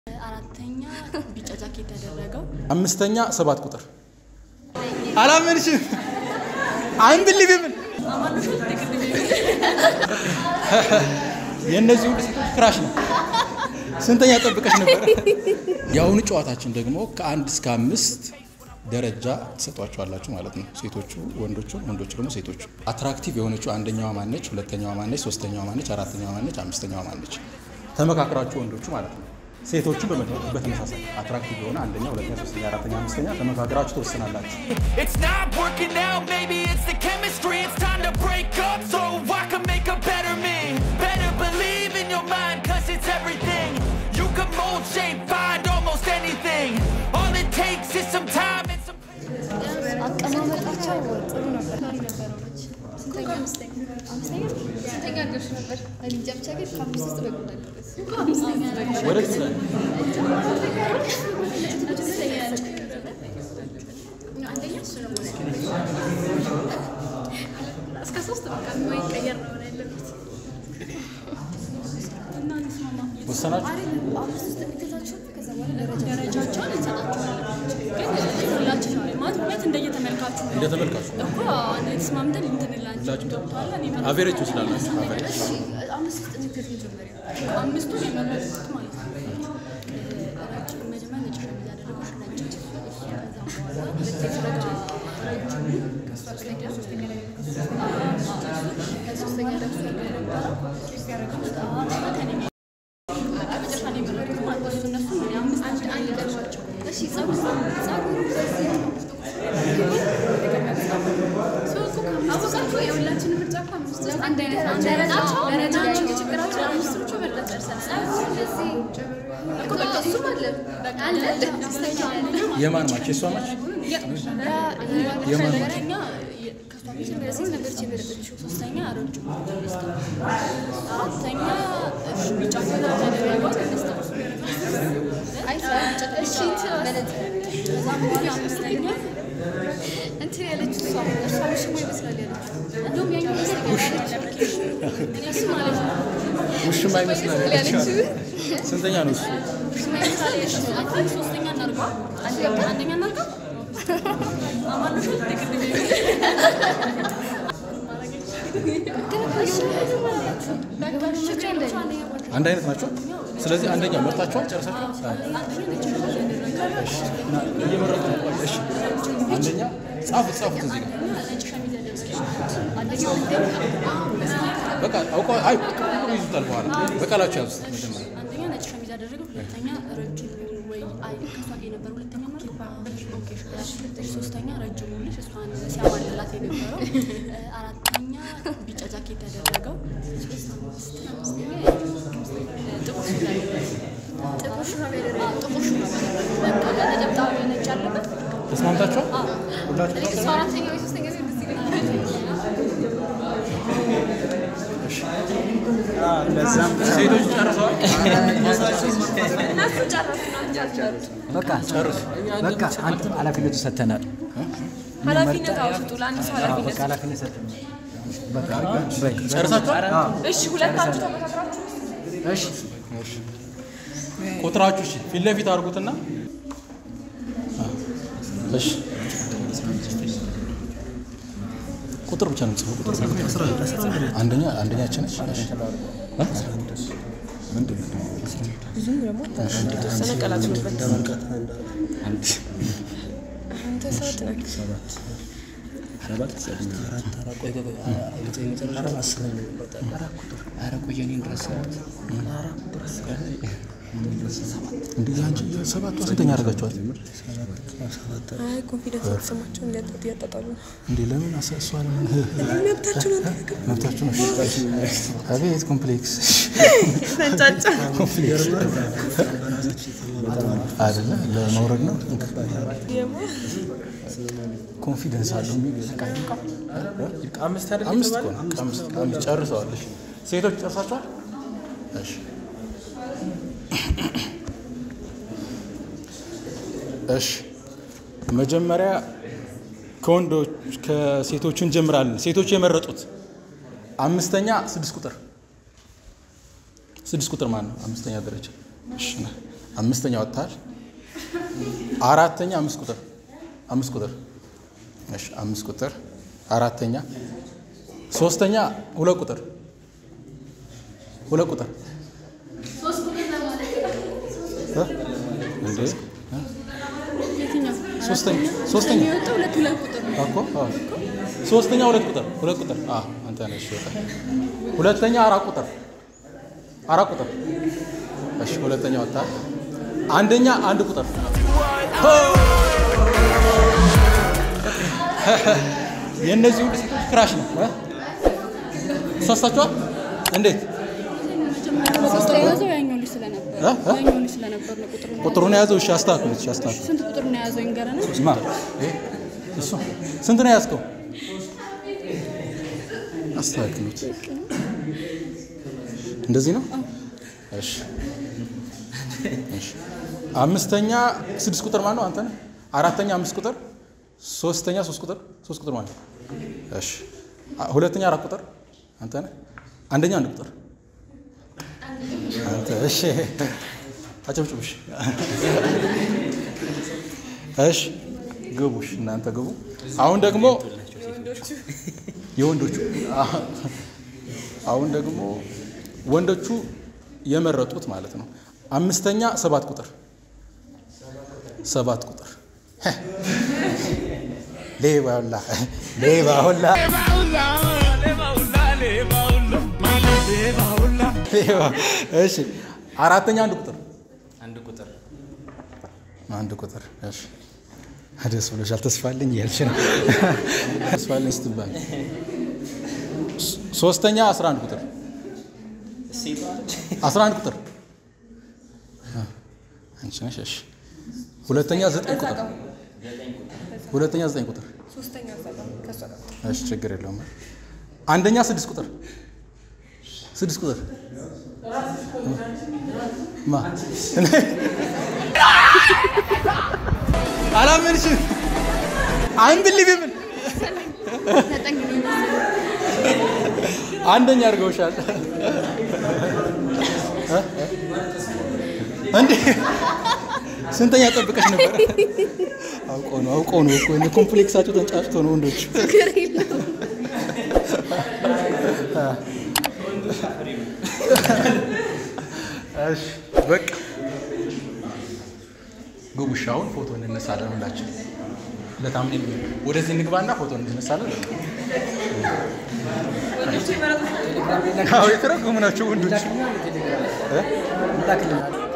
አራተኛ ቢጫ ጃኬት ያደረገው አምስተኛ ሰባት ቁጥር አላመንሽም። አንብሊቪብል የእነዚህ ሁሉ ሴቶች ክራሽ ነው። ስንተኛ ጠብቀሽ ነበረ? የአሁኑ ጨዋታችን ደግሞ ከአንድ እስከ አምስት ደረጃ ትሰጧቸዋላችሁ ማለት ነው። ሴቶቹ ወንዶቹ፣ ወንዶቹ ደግሞ ሴቶቹ። አትራክቲቭ የሆነችው አንደኛዋ ማነች? ሁለተኛዋ ማነች? ሶስተኛዋ ማነች? አራተኛዋ ማነች? አምስተኛዋ ማነች? ተመካክራችሁ ወንዶቹ ማለት ነው። ሴቶቹ በመ- በተመሳሳይ አትራክቲቭ የሆነ አንደኛ፣ ሁለተኛ፣ ሶስተኛ፣ አራተኛ፣ አምስተኛ ተመካክራችሁ ትወስናላችሁ። It's not working out, maybe it's the chemistry. It's time to break up so I can make a better me. Better believe in your mind, cause it's everything. You can mold, shape, find almost anything. All it takes is some time and some. አቀማመጣቸው ጥሩ ነበር። ስንተኛ አምስተኛ አምስተኛ ስንተኛ ደርሽ ነበር? እኔ እንጃ ብቻ ግን ከአምስት ውስጥ በጎ አለበት። ወደዚህ ላይ አንደኛ እሱ ነው እስከ ሶስት በቃ የማይቀየር ነው ያለበት። ወሰናችሁ? አምስት ውስጥ የሚከታቸው ከዛ በኋላ ደረጃ ደረጃቸውን እንሰጣቸዋለን። ግን ሁላችን ማለት ሁለት እንደየተመልካቹ ነው እንደ ተመልካቹ እኮ አንድ ተስማምተን እንትንላቸው ገብተዋል። እኔ መ- አቬሬጅ ትወስዳላችሁ። አቬሬጅ እሺ አምስት ውስጥ የሚከት መጀመሪያ አምስቱን የመረጡት ማለት ነው። ረጅም መጀመሪያ ነጭ ሸሚዝ ያደረገው ነጭ ከዛ በኋላ ሶስተኛ ላይ ከሶስተኛ ደርሶ የነበረው መጨረሻ ላይ የመረጡት ማለት ነው። እነሱ እኔ አምስት አንድ አንድ ደርሷቸው እሺ ጸጉር ጸጉር አወቃችሁ የሁላችን ምርጫ እኮ አምስት ውስጥ አንድ አይነት ናቸው። ደረጃቸው ደረጃቸው የችግራቸው አምስቶቹ መርጠን ጨርሰናል። እንደዚህ እኮ በቃ እሱም አለ አለ አምስተኛ አለ የማን ማች? የእሷ ማች? የማን ማች? ሁለተኛ ከሷ መጀመሪያ ሴት ነበረች የመረጠችው። ሶስተኛ ረጅም አራተኛ እሺ ቢጫ ያደረገው አይ እሺ ከዛ በኋላ አምስተኛ እንትን ያለችው እሷ እሷ ውሽማ ይመስላል ያለችው እንደውም ያኛው ይመስለኛል እኔ እሱ ማለት ነው ውሽማ ይመስላል ያለችው። ስንተኛ ነው እሱ? ውሽማ ይመስላል ያለችው። አይ ቲንክ ሶስተኛ እናድርገው። አንደኛ አንደኛ እናድርገው። አማኑሽ ትክክል አንድ አይነት ናቸው። ስለዚህ አንደኛ መርጣችኋል፣ ጨርሳችኋል። እና እየመረጡ ነው። ቆይ፣ እሺ አንደኛ ጻፉት፣ ጻፉት እዚህ ጋር በቃ አውቀው አይ ቁጥሩ ይዙታል። በኋላ በቃላችሁ ያዙት መጀመሪያ አንደኛ ነጭ ሸሚዝ ያደረገው፣ ሁለተኛ ረጅም ወይ አይ ከሷ ጋር የነበረው ሁለተኛ ማለት ኦኬ፣ እሺ፣ ሶስተኛ ረጅሙ ልጅ እሷን ሲያማልላት የነበረው፣ አራተኛ ቢጫ ጃኬት ያደረገው፣ ጥቁር ሱሪ ያደረገው፣ ጥቁር ሹራብ ያደረገው፣ ጥቁር ሹራብ ያደረገው፣ በቃ ነጠብጣብ ነጭ ያለበት ተስማምታችኋል? ሁላችሁ እሷ አራተኛ ወይ ሶስተኛ ሴት ደስ ይለኛል ሴቶች ጨርሰዋል። በቃ በቃ አንተ ኃላፊነቱ ሰጥተናል። ኃላፊነት አውጡ። ለአንድ ሰው ኃላፊነት በቃ ኃላፊነት ሰጥተናል። በቃ ጨርሳችኋል? እሺ፣ ሁለታችሁ ተመካክራችሁ እሺ ቁጥራችሁ እሺ፣ ፊት ለፊት አድርጉትና እሺ ቁጥር ብቻ ነው የምጽፈው። ቁጥር አንደኛ አንደኛችን ነች። እሺ እ? ምንድን ነው? ተወሰነ ቀላቅሎበት አንተ ሰዓት ነህ። እንዴ አንቺ ሰባቱ ስንተኛ አደረጋችኋል? አይ ኮንፊደንስ የተሰማቸው እንዲያጣጡ እያጣጣሉ ነው። እንዴ ለምን አሰ- እሷ ለምን መብታችሁ ነው ተናገሩ። መብታችሁ ነው? አቤት ኮምፕሌክስ ተንጫጫ አይደለ? ለመውረድ ነው የማ ኮንፊደንስ አለው የሚል አምስት እኮ ነው። አምስት አምስት ጨርሰዋል። እሺ ሴቶች ጨርሳችኋል? እሺ እሺ መጀመሪያ ከወንዶች ከሴቶቹ እንጀምራለን። ሴቶቹ የመረጡት አምስተኛ ስድስት ቁጥር ስድስት ቁጥር ማን ነው? አምስተኛ ደረጃ እሺ ና አምስተኛ ወጥታል። አራተኛ አምስት ቁጥር አምስት ቁጥር እሺ፣ አምስት ቁጥር አራተኛ። ሶስተኛ ሁለት ቁጥር ሁለት ቁጥር እ? እንዴ እ? የትኛው ሶስተኛ ሶስተኛ የወጣው ሁለት ሁለት ቁጥር ነው። እኮ አዎ። ሶስተኛ ሁለት ቁጥር ሁለት ቁጥር አዎ፣ አንተ ነሽ ወጣ። ሁለተኛ አራት ቁጥር አራት ቁጥር እሺ፣ ሁለተኛ ወጣ። አንደኛ አንድ ቁጥር የእነዚህ ሁሉ ሴቶች ክራሽ ነው እ? ተሳስታችኋል። እንዴት ሶስት የያዘው ያኛው ልጅ ስለነበር እ? እ? ያኛው ልጅ ስለነበር ነው ቁጥሩ ቁጥሩን የያዘው? እሺ አስተካክሉት። እሺ አስተካክሉት። ስንት ቁጥር ነው የያዘው ይንገረና ማ ይሄ? እሱ ስንት ነው የያዝከው? አስተካክሉት። እንደዚህ ነው። እሺ እሺ። አምስተኛ ስድስት ቁጥር ማለት ነው አንተ ነህ። አራተኛ አምስት ቁጥር፣ ሶስተኛ ሶስት ቁጥር ሶስት ቁጥር ማለት ነው። እሺ አ- ሁለተኛ አራት ቁጥር አንተ ነህ። አንደኛ አንድ ቁጥር አንተ። እሺ አጨብጭቡሽ። እሺ ግቡሽ፣ እናንተ ግቡ። አሁን ደግሞ የወንዶቹ አሁን ደግሞ ወንዶቹ የመረጡት ማለት ነው። አምስተኛ ሰባት ቁጥር ሰባት ቁጥር ሄ፣ ሌባ ሁላ ሌባ ሁላ ሌባ። እሺ አራተኛ አንድ ቁጥር አንድ ቁጥር አንድ ቁጥር እሺ። ደስ ብሎሻል። ተስፋለኝ እያልሽ ነው። ተስፋለኝ ስትባል ሶስተኛ 11 ቁጥር 11 ቁጥር አ፣ አንቺ ነሽ። እሺ ሁለተኛ 9 ቁጥር ሁለተኛ 9 ቁጥር ሶስተኛ ዘጋ ከሷ ጋር እሺ ችግር የለውም። አንደኛ 6 ቁጥር 6 ቁጥር ማ አላመንሽም? አንብሊብም አንደኛ አድርገውሻል እ? እንዴ ስንተኛ ጠብቀሽ ነበር? አውቆ ነው አውቆ ነው እኮ እኔ ኮምፕሌክሳቸው ተንጫጭቶ ነው ወንዶች። እሺ በቃ ግቡሽ። አሁን ፎቶ እንነሳለን ሁላችን ለታምኔል ወደዚህ እንግባና ፎቶ እንነሳለን። አዎ የተረጎሙ ናቸው ወንዶች እ? ላክልናል